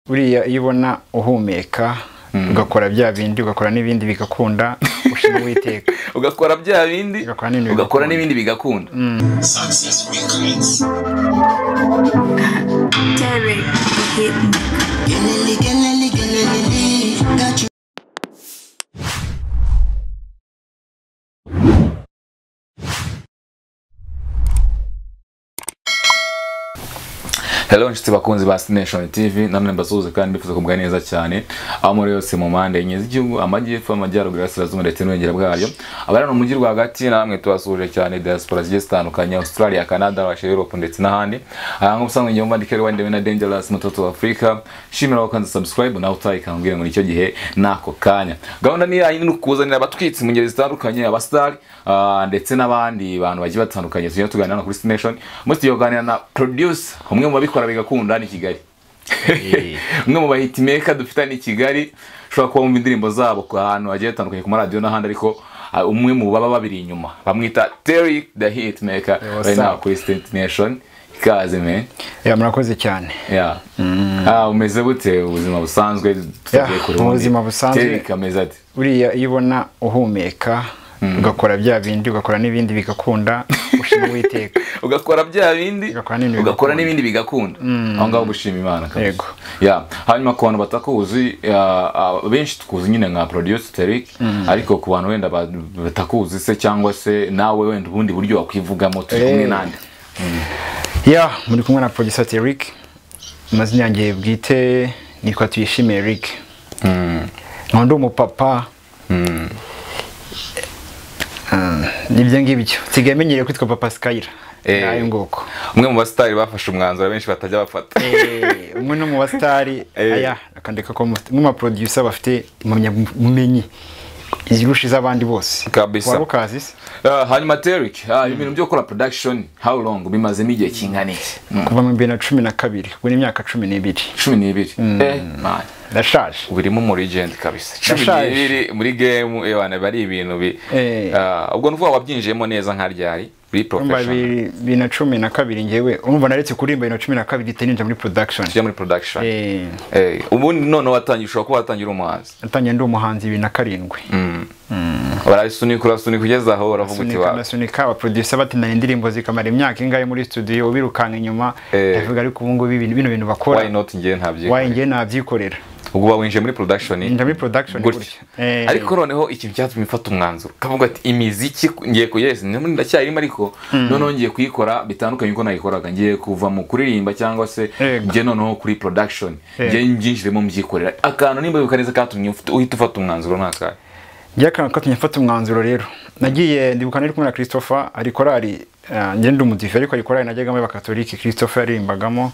buriya iyo ubona uhumeka ugakora bya bindi ugakora n'ibindi bigakunda ushima uwiteka ugakora bya bindi Ugakora n'ibindi ugakora bigakunda. n'ibindi bigakunda Success Records. Derek Hitman. Gelele, gelele, gelele, got you. hello inshuti bakunzi ba sineshoni tivi namwe mbasuhuze kandi mbifuza kumubwa neza cyane aho muri yose mu mpande enye z'igihugu amajyepfo amajyaruguru y'asirazuba ndetse n'ubwengera bwayo abari mu mujyi rwagati namwe tubasuhuje cyane diaspora zigiye zitandukanye australia canada russia europe ndetse n'ahandi aha nk'uko usanzwe njyewe mbandi kare wandewe na dangerous mutoto afurika shimira wakanze subscribe nawe utayikangwira ngo nicyo gihe n'ako kanya gahunda ni yayi ni ukuzanira abatwitsi mu ngeri zitandukanye abasitari ah, ndetse n'abandi bantu bagiye batandukanye tujya tuganira hano kuri sineshoni muri studio kuganira na producer umwe mu babikora bigakunda ni kigali umwe mu bahitimeka dufitanye i kigali ushobora kuba wumva indirimbo zabo ku hantu hagiye hatandukanye ku maradiyo n'ahandi ariko ah, umwe mu baba babiri inyuma bamwita Terry the Hitmaker what's right now up? kuri Station ikaze me Ya, murakoze cyane yeah ah umeze bute ubuzima busanzwe tugiye Yeah, ubuzima busanzwe. Terry kameze ati buriya iyo ubona uhumeka ugakora bya bindi ugakora n'ibindi bigakunda ushima uwiteka ugakora bya bindi Ugakora n'ibindi bigakunda. ugakora n'ibindi bigakunda aho ngaho gushima imana kabisa. Yego. Yeah. hanyuma ku bantu batakuzi ah, ah, benshi tukuzi nyine nka producer Terry ariko ku bantu wenda ba- batakuzi se cyangwa se nawe wenda ubundi buryo wakwivugamo turi kumwe Eh. nande ya muri kumwe na producer Eric amazina yanjye bwite nitwa tuyishime Eric nkaba ndi umupapa Mm, nibyo ngibyo nsigaye menyereye kwitwa papa Skyler Eh. nayo nguko umwe mu basitari bafashe umwanzuro benshi batajya bafata Eh, umwe no mu basitari Eh. aya akandeka ko nk'amaproducer bafite impamyabumenyi izirusha iz'abandi bose Kabisa. wari ukazi se Ah, hanyuma Terry ah, ibintu byo gukora production how long bimazemo igihe kingana iki Mm. kuva mu bibiri na cumi na kabiri ubu ni imyaka cumi n'ibiri cumi n'ibiri eh man ndashaje birimo muri legend kabisa cumi Nashaje. n'ibiri muri game ebana bari ibintu bi Eh. Ah, ubwo nuvuga wabyinjiyemo neza nka ryari biri urumva professional bibiri bibiri na cumi na kabiri ngewe urumva naretse kuririmba bibiri na cumi na kabiri ihita ninjira muri production tujya muri production Eh, Eh, ubundi none watangiye ushobora kuba watangira umuhanzi natangiye ndi umuhanzi bibiri na karindwi barabisunika urasunika ugeze aho uravuga uti sunika wa ndasunika abaproducer batindana indirimbo zikamara imyaka ingahe muri studio birukanka inyuma Eh. ndavuga ariko ubu ngubu ibintu- bino bintu bakora why not njye ntabyo wayi ngewe nabyikorera ubwo uba winjiye muri production Njya muri production gutya gutya. Eh. ariko noneho ikintu cyatumye mfata umwanzuro kavuga ati imiziki ngiye ku yes ndamuri ndacyarimo ariko noneho ngiye kuyikora bitandukanye uko nayikoraga ngiye kuva mu kuririmba cyangwa se Yego. njye noneho kuri production Yego. njye mbyinjiremo mbyikorera akantu nimba bibuka neza katumye ufite- uhita ufata umwanzuro ntakahe njye akantu katumye mfata umwanzuro rero nagiye ndibuka nari kumwe na christopher ari korari ah, njye ndi umudive ariko ari korari najyagamo y'abakatolike christopher yaririmbagamo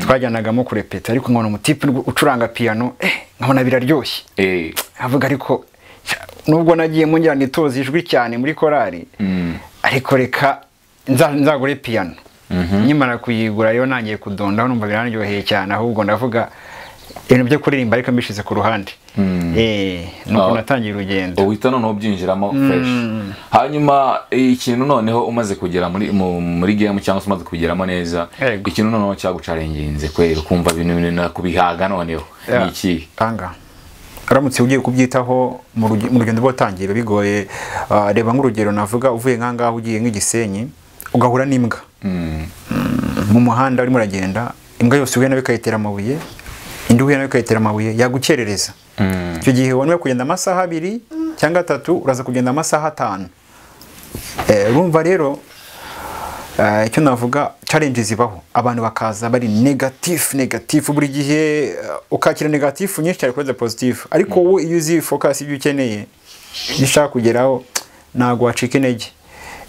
twajyanagamo kurepeta ariko nkabona umutipe ucuranga piano eh, nkabona biraryoshye eh avuga ariko "Sha, nubwo nagiye mungira nitoza ijwi cyane muri korari ariko reka nza- nzagure piyano nkimara kuyigura rero nangiye kudondaho numva biranryoheye cyane ahubwo ndavuga ibintu byo kuririmba ariko mbishyize ku ruhande Eh, nuko Ah. natangiye urugendo uhita noneho byinjiramo fresh hanyuma ikintu noneho umaze kugera muri mu- muri game cyangwa se umaze kugeramo neza Yego. ikintu noneho cyagucarenginze kwera ukumva ibintu bintu kubihaga noneho ni ikihe tanga uramutse ugiye kubyitaho mu ruge- mu rugendo rwo utangiye biba bigoye Ah, reba nk'urugero navuga uvuye nk'ahangaha ugiye nk'igisenyi ugahura n'imbwa mu muhanda urimo uragenda imbwa yose uhuye nayo ikayitera amabuye indi uhuye nayo ikayitera amabuye yagukerereza icyo gihe wanwe kugenda amasaha abiri cyangwa atatu uraza kugenda amasaha atanu Eh, urumva rero eh, icyo navuga challenge zibaho abantu bakaza bari negatif negatif buri gihe eh, ukakira negatif nyinshi cyane kuri positif ariko wowe iyo uzi focus ibyo ukeneye ibyo ushaka kugeraho ntabwo wacika intege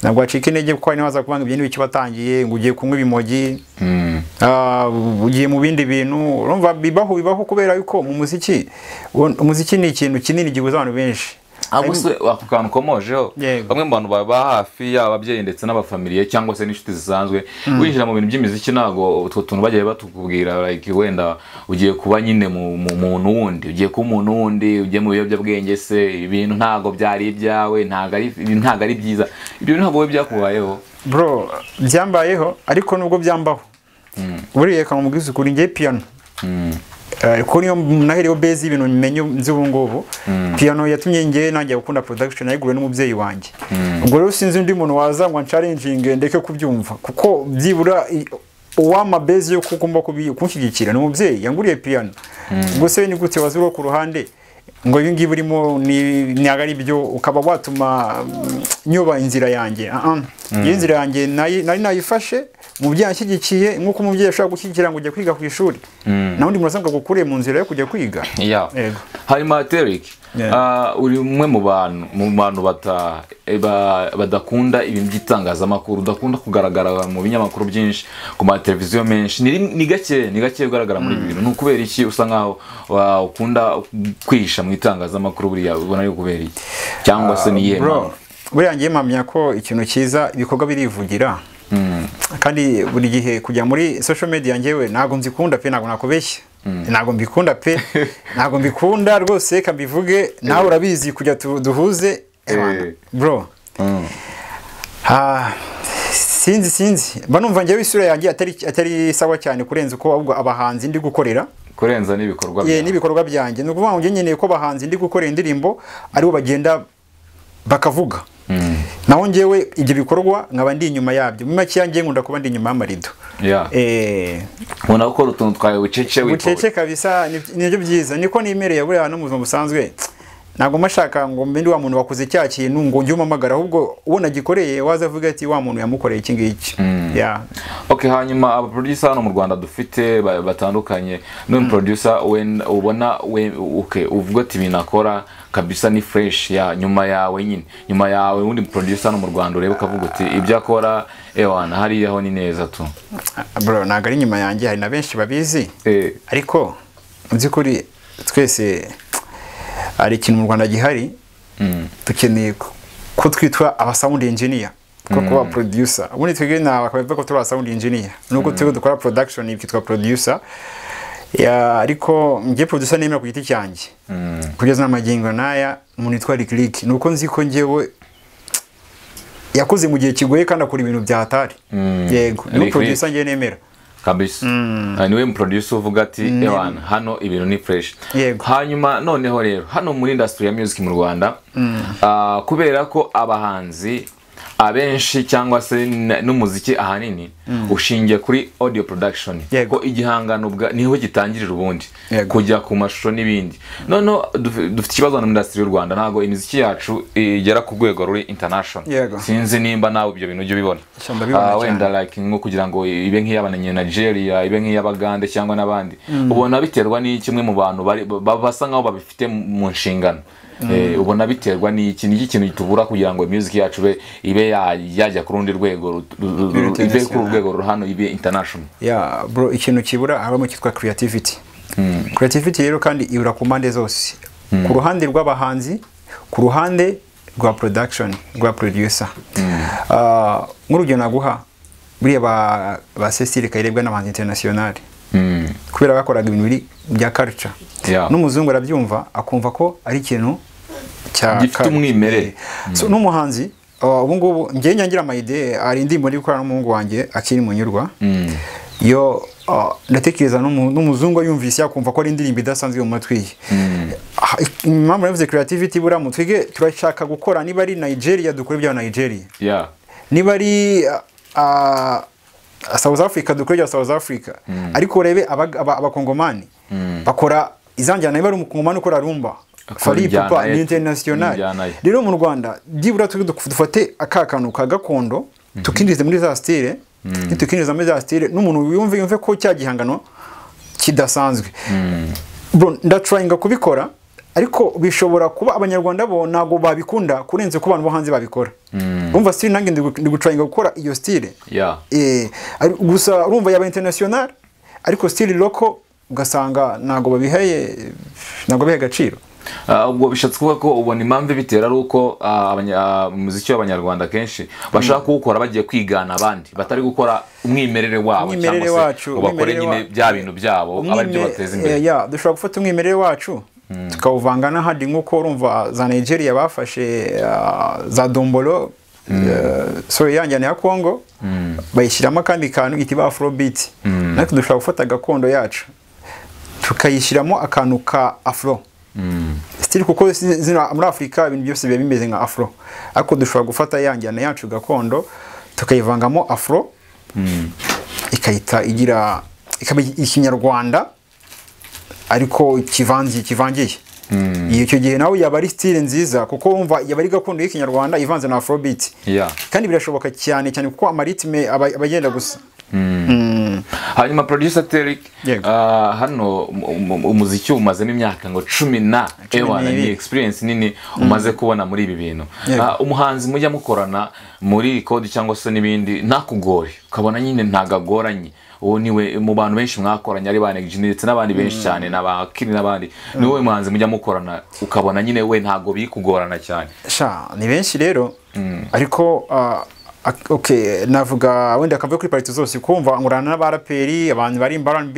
ntabwo wacika intege kuko hari n'abaza kuvanga ibyo n'ibiki batangiye ngo ugiye kunywa ibimogi Ah, ugiye mu bindi bintu urumva bibaho bibaho kubera yuko mu muziki uwo- umuziki ni ikintu kinini gihuza abantu benshi ahubwo se ako kantu ukomojeho Yego. bamwe mu bantu baba hafi yaba ababyeyi ndetse n'abafamiliye cyangwa se n'inshuti zisanzwe winjira mu bintu by'imiziki ntabwo utwo tuntu bagiye batubwira like wenda ugiye kuba nyine mu mu muntu wundi ugiye kuba umuntu wundi ugiye mu biyobyabwenge se ibintu ntabwo byari ibyawe ntabwo ari ibintu ntabwo ari byiza ibyo ntabwo wowe byakubayeho bro byambayeho ariko nubwo byambaho buriya reka nkubwize ukuri ngiye piyano Eh, kuko niyo naherewe base y'ibintu mmenye ubu ngubu piano yatumye njye nanjye gukunda production yayiguriwe n'umubyeyi wanjye ubwo rero sinzi undi muntu waza ngo ancaringinge ndeke kubyumva kuko byibura i- uwampa base yo kugomba kubi- kunshyigikira ni umubyeyi yanguriye piano ubwo se ni gute waza uri ku ruhande ngo ibi ngibi urimo ni ntabwo ari byo ukaba watuma mm, nyoba inzira yanjye Ah, ah. iyo nzira yanjye nayi- nari nayifashe umubyeyi anshyigikiye nk'uko umubyeyi ashobora gushyigikira ngo ujye kwiga ku ishuri nawe undi muntu asabwa gukure mu nzira yo kujya kwiga Yeah. Yego. hanyuma Derek Yeah. ah, uri umwe mu bantu mu bantu bata- eh, ba- badakunda ibintu by'itangazamakuru udakunda kugaragara mu binyamakuru byinshi ku mateleviziyo menshi ni rim- ni gake ni gake ugaragara muri ibi bintu ni ukubera iki usa nkaho wa- ukunda kwihisha mu itangazamakuru buriya ubona ari kubera iki cyangwa se ni iyihe bro mpamvu? buriya ngiye mpamya ko ikintu cyiza ibikorwa birivugira kandi buri gihe kujya muri social media njyewe ntabwo nzikunda pe ntabwo nakubeshya ntabwo mbikunda pe ntabwo mbikunda rwose reka mbivuge nawe urabizi kujya tu- duhuze Eh. bro Ah, sinzi sinzi mba numva njyewe isura yanjye atari atari sawa cyane kurenza uko ahubwo abahanzi ndi gukorera kurenza n'ibikorwa ye byawe. n'ibikorwa byanjye ni ukuvuga ngo njye nkeneye ko abahanzi ndi gukora indirimbo aribo bagenda bakavuga naho njyewe ibyo bikorwa nkaba ndi inyuma yabyo mu makeya njye nkunda kuba ndi inyuma y'amarido Yeah. Eh, ubona gukora utuntu twawe bucece bucece kabisa ni- nibyo byiza niko nimereye buriya no mu buzima busanzwe ntabwo mashaka ngo mbe ndi wa muntu wakoze cya kintu ngo njye umamagara ahubwo uwo nagikoreye waza avuga ati wa muntu yamukoreye iki ngiki Yeah. Ok hanyuma aba producer hano mu Rwanda dufite ba- batandukanye none producer wen- ubona we okay uvuga ati binakora kabisa ni fresh ya nyuma yawe nyine nyuma yawe undi producer hano mu Rwanda ureba ukavuga uti ibyo akora ewana hariya ho ni neza tu bro ntabwo ari inyuma yanjye hari na benshi babizi eh ariko mu by'ukuri twese hari ikintu mu rwanda gihari dukeneye ko- ko twitwa aba sound engineer ko kuba producer ubundi twebwe ntawe akaba avuga ko turi aba sound engineer nubwo twebwe dukora production ikitwa producer Ya, ariko njye producer nemera ku giti cyanjye kugeza n'amagingo n'aya umuntu yitwa Rick Rick ni uko nzi ko njyewe yakoze mu gihe kigoye kandi akora ibintu bya hatari yego ni Rick Rick. producer njye nemera kabisa Ah, niwe mu producer uvuga ati ewana hano ibintu ni fresh Yego. hanyuma noneho rero hano muri industry ya music mu Rwanda ah, kubera ko abahanzi abenshi cyangwa se n- n'umuziki ahanini ushingiye kuri audio production Yego. ko igihangano ubwa niho gitangirira ubundi Yego. kujya ku mashusho n'ibindi noneho duf- dufite ikibazo hano muri industry y'u Rwanda ntabwo imiziki yacu igera ku rwego ruri international Yego. sinzi nimba nawe ibyo bintu ujya ubibona Sha, ndabibona Ah, cyane. wenda like nko kugira ngo ibe nk'iy'abanya Nigeria ibe nk'iy'abagande cyangwa n'abandi ubona biterwa n'iki kimwe mu bantu bari- ba- basa nkaho babifite mu nshingano Eh, ubona biterwa n'iki ni iki kintu tubura kugira ngo music yacu ibe- ibe ya- yajya ku rundi rwego ru- ru- Ibe ru- ibe ku international. rwego ru- hano ibe international ya bro ikintu kibura habamo cyitwa creativity creativity rero kandi ibura ku mpande zose ku ruhande rw'abahanzi ku ruhande rwa production rwa producer Ah, nk'urugero naguha buriya ba ba Cecile Kayirebwa n'abahanzi international kubera bakoraga ibintu biri bya culture Yeah. n'umuzungu arabyumva akumva ko ari ikintu cya Gifite culture. umwimerere. So, n'umuhanzi uh, ubu ngubu njyewe nyangira amayide hari indirimbo ndi gukorana n'umuhungu wanjye akiri munyurwa yo uh, ndatekereza n'umu- n'umuzungu yumvise yakumva ko ari indirimbo idasanzwe mu matwi ye Ah, i- impamvu navuze creativity buriya mu twige turashaka gukora niba ari nigeria dukora ibya nigeria yeah niba ari ah, ah, South Africa dukora ibya South Africa ariko urebe abag- aba- abakongomani bakora izanjyana niba ari umukongomani ukora rumba Akora Fally injyana Ipupa ye, ni international injyana ye. rero mu Rwanda byibura tu- duf- dufate aka kantu ka gakondo tukinjize muri za style nitukinjiza muri za style n'umuntu yumve yumve ko cya gihangano kidasanzwe bro ndatrayinga kubikora ariko bishobora kuba abanyarwanda bo ntabwo babikunda kurenze ko abantu bo hanze babikora umva style nanjye ndi gu- ndi gutrayinga gukora iyo style yeah Eh, ari- gusa urumva yaba international ariko style loko ugasanga ntabwo babihaye ntabwo bihaye agaciro Ah, ubwo bishatse kuvuga ko ubona impamvu ibitera ari uko ah, abanya- ah, umuziki w'abanyarwanda kenshi bashaka kuwukora bagiye kwigana abandi batari gukora umwimerere wabo Umwimerere cyangwa se wacu, ngo bakore umwimerere nyine wa- bya bintu byabo aba ari byo Umwime- bateza imbere eh, ya, dushobora gufata umwimerere wacu tukawuvanga n'ahandi nk'uko urumva za nigeria bafashe ah, za dombolo sori yanjyana ya congo bayishyiramo akandi kantu iti ba afrobeat natwe dushobora gufata gakondo yacu tukayishyiramo akantu ka afro sitiri kuko zi- zino- muri afurika ibintu byose biba bimeze nka afro ariko dushobora gufata ya njyana yacu gakondo tukayivangamo afro ikayita igira ikaba ikinyarwanda ariko kivanze kivangiye iyo icyo gihe nawe yaba ari style nziza kuko wumva yaba ari gakondo y'ikinyarwanda ivanze na afrobeat Yeah. kandi birashoboka cyane cyane kuko amaritime aba aba agenda gusa hanyuma producer Terry Yego. ah, hano um- um- umuziki umazemo imyaka ngo cumi na Cumi ewana ni n'ibiri. experience nini umaze kubona muri ibi bintu Yego. Ah, umuhanzi mujya mukorana muri kode cyangwa se n'ibindi ntakugore ukabona nyine ntagagoranye uwo niwe mu bantu benshi mwakoranye ari ba Neg G ndetse n'abandi benshi cyane na ba Kiri n'abandi ni wowe muhanzi mujya mukorana ukabona nyine we ntabwo bikugorana cyane sha ni benshi rero ariko ah, ak- okay, navuga wenda akavuye kuri pariti zose kumva ngurana n'abaraperi abantu barimba rnb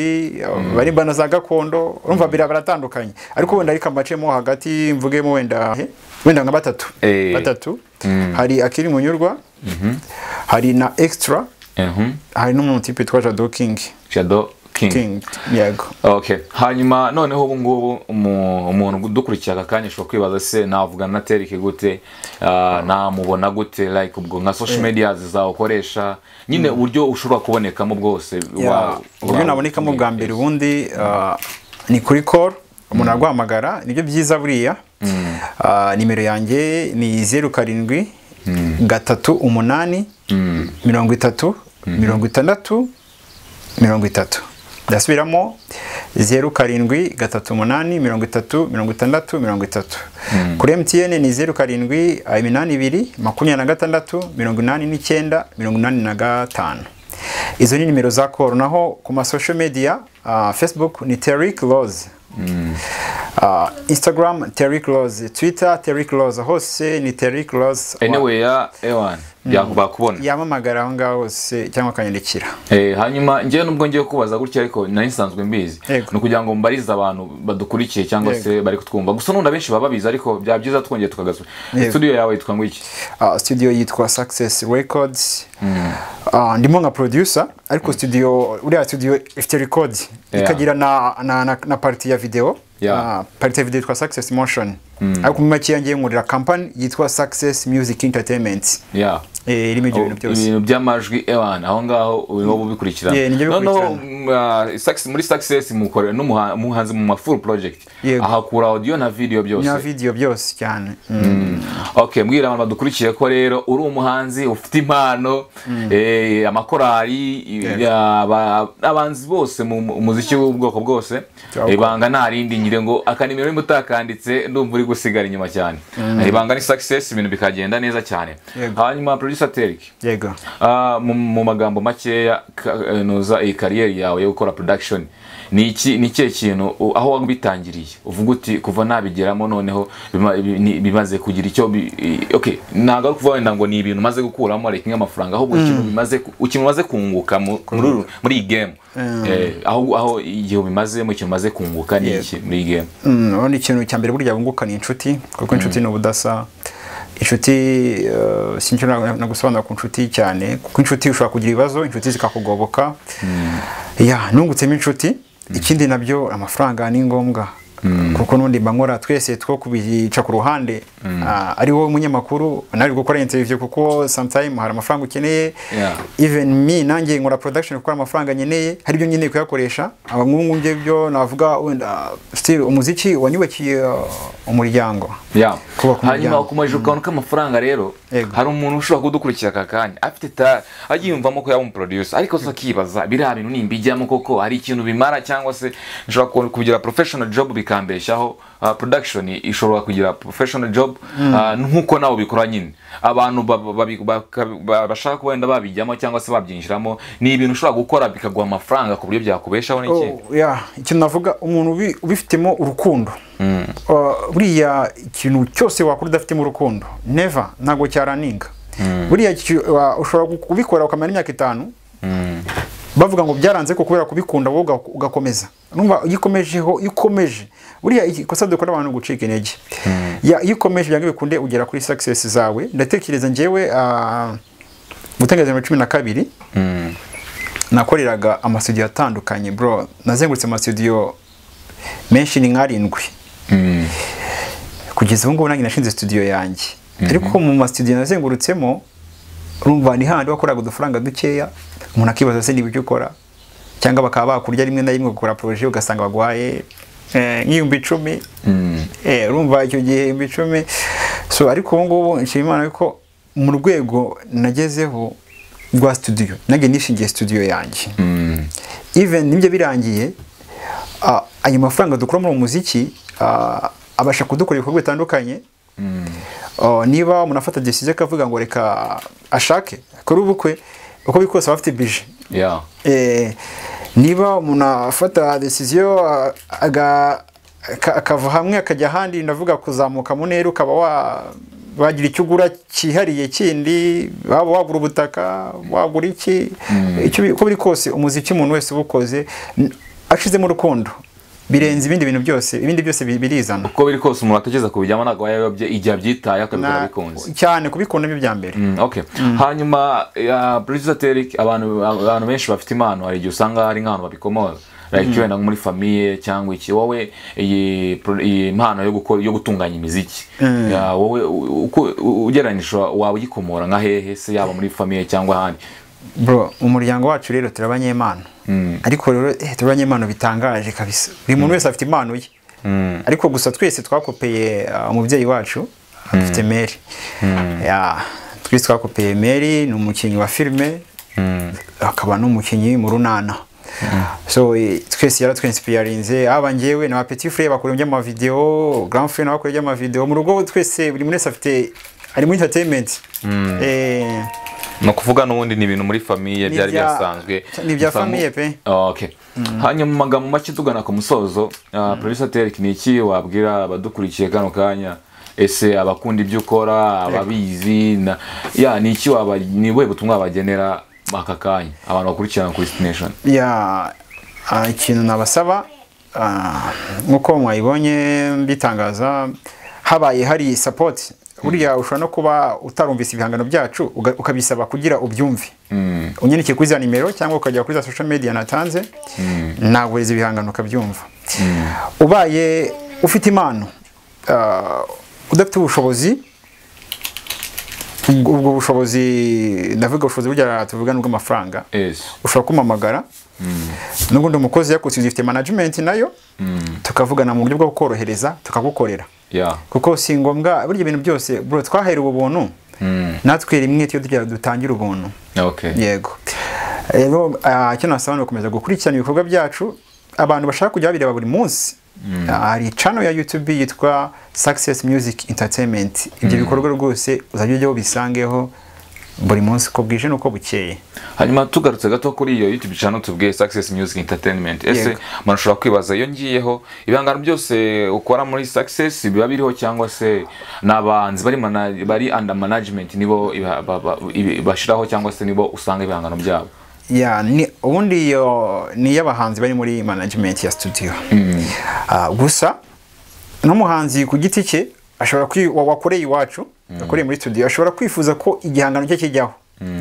barimba na za gakondo urumva bira baratandukanye ariko wenda ariko amacemo hagati mvugemo wenda wenda nka batatu Eh. batatu hari akiri munyurwa hari na extra Mhm. hari n'umutipe twa jado king Shadow King. king yego Okay. Hanyuma noneho ubu ngubu umu- umuntu dukurikiye aka kanya ashobora kwibaza se navugana na Terike gute ah, namubona gute like ubwo nka social media zizawukoresha nyine uburyo ushobora kubonekamo bwose wa- uburyo wa- nabonekamo bwa mbere ubundi ah, ni kuri call umuntu arwahamagara nibyo byiza buriya Ah, nimero yanjye ni zeru karindwi gatatu umunani mirongo itatu mirongo itandatu mirongo itatu ndasubiramo zeru karindwi gatatu umunani mirongo itatu mirongo itandatu mirongo itatu kuri mtn ni zeru karindwi ah, iminani ibiri makumyabiri na gatandatu mirongo inani n'icyenda mirongo inani na gatanu izo ni nimero za koro naho ku masosho media ah, facebook ni terik rose Ah, instagram terik rose twitter terik rose hose ni terik rose anyway ya Ewan yakubakubona yamamagara aho ngaho hose cyangwa akanyandikira Eh, hanyuma njyewe nubwo ngiye kubaza gutya ariko nari nsanzwe mbizi Yego. ni ukugira ngo mbarize abantu badukurikiye cyangwa Yego. se bari kutwumva gusa n'undi abenshi baba babizi ariko byaba byiza twongeye tukagasura Yego. studio yawe yitwa ngo iki Ah, studio yitwa Success Records Ah, ndimo nka producer ariko studio uriya studio ifite record Yeah. ikagira na na, na, na party ya video Yeah. Ah, party ya video yitwa Success Motion ariko mu make yanjye nkorera company yitwa Success Music Entertainment yeah. eh irimo ibyo bintu byose ibintu by'amajwi ewan aho ngaho urimo bubikurikirana Yeah, nibyo noneho bikurikirana. mm, ah, Success- muri success mukorera n'umuhanzi mu ma full project Yego. ahakura audio na video byose na video byose cyane Mm. okay mbwira abantu badukurikiye ko rero uri umuhanzi ufite impano eh, amakorali aba- abanzi bose mu mu muziki w'ubwoko bwose Cyangwa- ibanga nta rindi nyire ngo akanimero nimba utakanditse ndumva uri gusigara inyuma cyane ibanga ni success ibintu bikagenda neza cyane Yego. hanyuma producer Teriki yego Ah, mu, mu magambo makeya ka- eh, noza iyi kariyeri yawe yo gukora production ni iki ni ikihe kintu u- aho wabitangiriye uvuga uti kuva nabigeramo noneho bima- bi- ni- bimaze kugira icyo bi- i- okay ntabwo ari kuvuga wenda ngo ni ibintu umaze gukuramo reka nk'amafaranga ahubwo ikintu bimaze ku- ikintu umaze kunguka mu- muri uru- muri iyi game Eh, aho aho igihe ubimazemo ikintu umaze kunguka ni Yego. iki muri iyi game Mm, ubundi ikintu cya mbere burya bunguka ni inshuti kuko inshuti ni ubudasa inshuti eh, si icyo na- nagusobanura ku inshuti cyane kuko inshuti ushobora kugira ibibazo inshuti zikakugoboka ya nungutsemo inshuti ikindi nabyo amafaranga ni ngombwa kuko n'undi mba nkora twese two kubica ku ruhande ah, ari wowe munyamakuru nawe uri gukora interview kuko sometime hari amafaranga ukeneye Yeah. even me nanjye nkora production kuko hari amafaranga nkeneye hari ibyo nkeneye kuyakoresha abahungu ngibyo byo navuga wenda still umuziki wanyubakiye uh, umuryango Yeah. Kubaka hanyuma umuryango. ukomeje ukabona ko amafaranga rero Yego. hari umuntu ushobora kudukurikira aka kanya afite ta agiyumvamo ko yaba umuproducer ariko se akibaza biriya bintu nimbijyamo koko hari ikintu bimara cyangwa se nshobora ku- kugira professional job bikambeshyaho Ah, production ishobora kugira professional job ah, nk'uko nawe ubikora nyine abantu ba- ba- babi- baka- ba- bashaka kuba wenda babijyamo cyangwa se babyinjiramo ni ibintu ushobora gukora bikaguha amafaranga ku buryo byakubeshaho n'iki Oh, yeah. ikintu navuga umuntu ubi- ubifitemo urukundo Uh, buriya ikintu cyose wakora udafitemo urukundo neva ntabwo cyaraninga buriya iki- wa- ushobora ku- kubikora ukamara imyaka itanu bavuga ngo byaranze ko kubera kubikunda wowe uga- ugakomeza numva iyo ukomejeho iyo ukomeje buriya iki- ikosa dukora abantu ni gucika intege Ya, iyo ukomeje byanga bikunde ugera kuri success zawe ndatekereza njyewe ah, gutangiza bibiri na cumi na kabiri nakoreraga amasudiyo atandukanye bro nazengurutse amasudiyo menshi ni nkarindwi Mm. kugeza ubu ngubu nanjye nashinze studio yanjye ariko mu masitudiyo nazengurutsemo urumva ni handi wakoraga udufaranga dukeya umuntu akibaza se niba icyo ukora cyangwa bakaba bakurya rimwe na rimwe gukora poroje ugasanga baguhaye eh, nk'ibihumbi icumi Eh, urumva icyo gihe ibihumbi icumi so ariko ubu ngubu nshima imana yuko mu rwego nagezeho rwa studio nanjye nishingiye studio yanjye Mm. even nibyo birangiye ah, ayo mafaranga dukura muri uwo muziki ah, abasha kudukora ibikorwa bitandukanye Ah, niba umuntu afata decision akavuga ngo reka ashake akore ubukwe uko biri kose aba afite bije Yeah. Eh, niba umuntu afata decision ah, aga- aka- akava hamwe akajya ahandi ndavuga kuzamuka mu ntera ukaba wa wagira icyo ugura cyihariye kindi waba wagura ubutaka wagura iki icyo bi- uko biri kose umuziki umuntu wese uba ukoze n- ashizemo urukundo birenze ibindi bintu byose ibindi byose bi- birizana uko biri kose umuntu atekereza kubijyamo ntabwo aba yayobye igihe abyitaye akabikora Na- bikunze cyane kubikunda byo bya mbere Mm, okay. hanyuma ya producer Derek abantu abantu benshi bafite impano hari igihe usanga hari nk'ahantu babikomoza like wenda nko muri famiye cyangwa iki wowe iyi pro- iyi mpano yo gukora yo gutunganya imiziki Ya, wowe u- uko u- ugereranyije waba uyikomora nka hehe se yaba muri famiye cyangwa ahandi bro mu muryango wacu rero turi abanyempano ariko rero eh, turi abanyempano bitangaje kabisa buri muntu wese afite impano ye ariko gusa twese twakopeye ah, umubyeyi wacu afite meri Ya, twese twakopeye meri ni umukinnyi wa filime akaba n'umukinnyi mu runana so eh, twese yaratwensipiyarinze aba ngewe na petit frere bakora iby'amavideo grand frere nawe akora iby'amavideo mu rugo twese buri muntu wese afite ari muri entertainment Eh, ni ukuvuga n'ubundi ni ibintu muri famiye Ni byari ibya- byasanzwe ni ibya Gusa mu- famiye pe. okay hanyuma mu magambo make tugana ku musozo uh, producer Derek ni iki wabwira abadukurikiye kano kanya ese abakunda ibyo ukora ababizi na ya ni iki waba ni ubuhe butumwa wabagenera aka kanya abantu bakurikirana kuri destination ya ah, ikintu nabasaba ah, nk'uko mwayibonye mbitangaza habaye hari sapoti buriya ushobora no kuba utarumvise ibihangano byacu uga- ukabisaba kugira ubyumve unyandike kuri za nimero cyangwa ukajya kuri za social media natanze naguriza ibihangano ukabyumva ubaye ufite impano ah, udafite ubushobozi ubwo ubwo bushobozi ndavuga ubushobozi burya tuvuga ni ubw'amafaranga yes ushobora kumpamagara nubwo ndi umukozi yakutse zifite management nayo tukavugana mu buryo bwo kukorohereza tukagukorera ya kuko si ngombwa burya ibintu byose bro twaherewe ubuntu natwe rimwe tuyo tujya dutangira ubuntu okay yego rero ah, icyo nasaba ni ugukomeza gukurikirana ibikorwa byacu abantu bashaka kujya babireba buri munsi Ah, hari channel ya youtube yitwa success music entertainment ibyo bikorwa rwose uzajya ujyaho ubisangeho buri munsi uko bwije n'uko bukeye hanyuma tugarutse gato kuri iyo youtube channel tubwiye success music entertainment ese Yego. mushobora kwibaza iyo ngiyeho ibihangano byose ukora muri success biba biriho cyangwa se ni abahanzi bari mana- bari under management nibo iba- ba- ba- ibi- bashiraho cyangwa se nibo usanga ibihangano byabo ya ni ubundi iyo ni iy'abahanzi bari muri management ya studio Ah, gusa n'umuhanzi ku giti cye ashobora kwi- wa- wakoreye iwacu wakoreye muri studio ashobora kwifuza ko igihangano cye kijyaho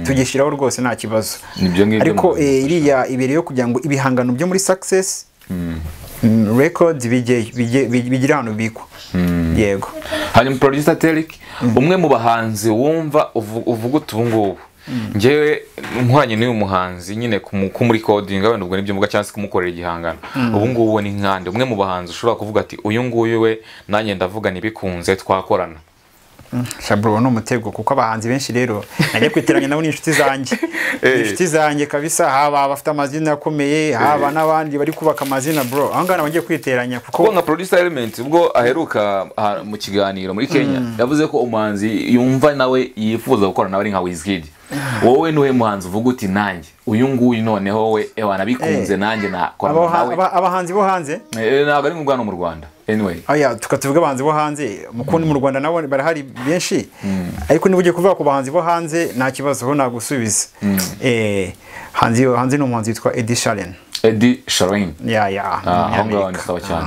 tugishyiraho rwose nta kibazo Nibyo ngibyo ariko mu- eh, iriya ibere yo kugira ngo ibihangano byo muri success mm, records bijye- bijye- bij- bigire ahantu bibikwa yego hanyuma producer Derek umwe mu bahanzi wumva uvu- uvuga uti ubu ngubu ngewe nkoranye n'uyu muhanzi nyine kumu- kumurikodinga wenda ubwo nibyo mvuga cyangwa se kumukorera igihangano ubu ngubu we ni nkande umwe mu bahanzi ushobora kuvuga ati uyu nguyu we nanjye ndavuga ntibikunze twakorana shaburo ni umutego kuko abahanzi benshi rero najya kwiteranya nabo ni inshuti zanjye Eh. ni inshuti zanjye kabisa haba abafite amazina akomeye haba n'abandi bari kubaka amazina bro aho ngaho nabagiye kwiteranya kuko kuko nka producer element ubwo aheruka ah, mu kiganiro muri kenya yavuze ko umuhanzi yumva nawe yifuza gukorana nawe ari nka wizkid wowe niwe muhanzi uvuga uti nanjye uyu nguyu noneho we ewa nabikunze Eh. nanjye nakorana abaha- nawe aba- abahanzi bo hanze Eh, ntabwo ari ngubwa no mu rwanda anyway aya tuvuga abahanzi bo hanze mukundi mu rwanda nabo barahari benshi ariko niba ugiye kuvuga ku bahanzi bo hanze nta kibazo ho nagusubiza Eh, hanze hanze ni umuhanzi witwa Ed Sheeran edi sharon ya ya aho ngaho ni sawa cyane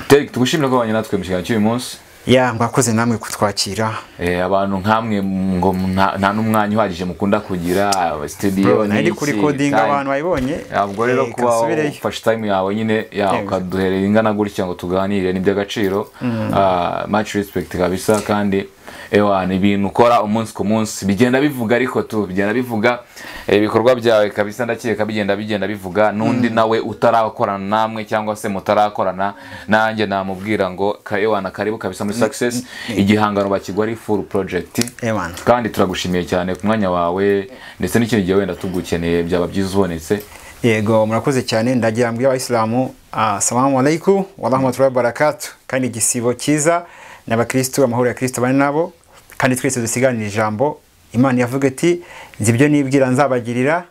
derek tugushimira ko wabanye natwe mu kiganiro cy'uyu munsi ya mwakoze namwe kutwakira Eh, abantu nkamwe ngo nta nta n'umwanya uhagije mukunda kugira studio nari n'iki, kuri kodinga time. abantu bayibonye ntabwo rero eh, kuba kasubireyo. ufashe time yawe nyine ya Yego. ukaduherera ingana gutya ngo tuganire ni iby'agaciro Ah, much respect kabisa kandi ewa ni ibintu ukora umunsi ku munsi bigenda bivuga ariko tu bigenda bivuga eh, ibikorwa byawe kabisa ndakeka bigenda bigenda bivuga n'undi nawe utarakorana namwe cyangwa se mutarakorana nanjye namubwira ngo ka ewa na karibu kabisa muri success igihangano bakigwa ari full project Ewana. kandi turagushimiye cyane ku mwanya wawe ndetse n'ikindi gihe wenda tugukeneye byaba byiza ubonetse yego murakoze cyane ndagira mbwira abayisilamu assalamu alaikum wa rahmatullahi wa barakatuh kandi igisibo cyiza n'abakristo amahoro ya kristo bane nabo kandi twese dusiganira ijambo imana yavuga iti nzi ibyo nibwira nzabagirira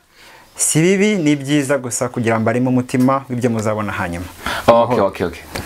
si bibi ni byiza gusa kugira mbaremo umutima w'ibyo muzabona hanyuma Okay, okay, okay.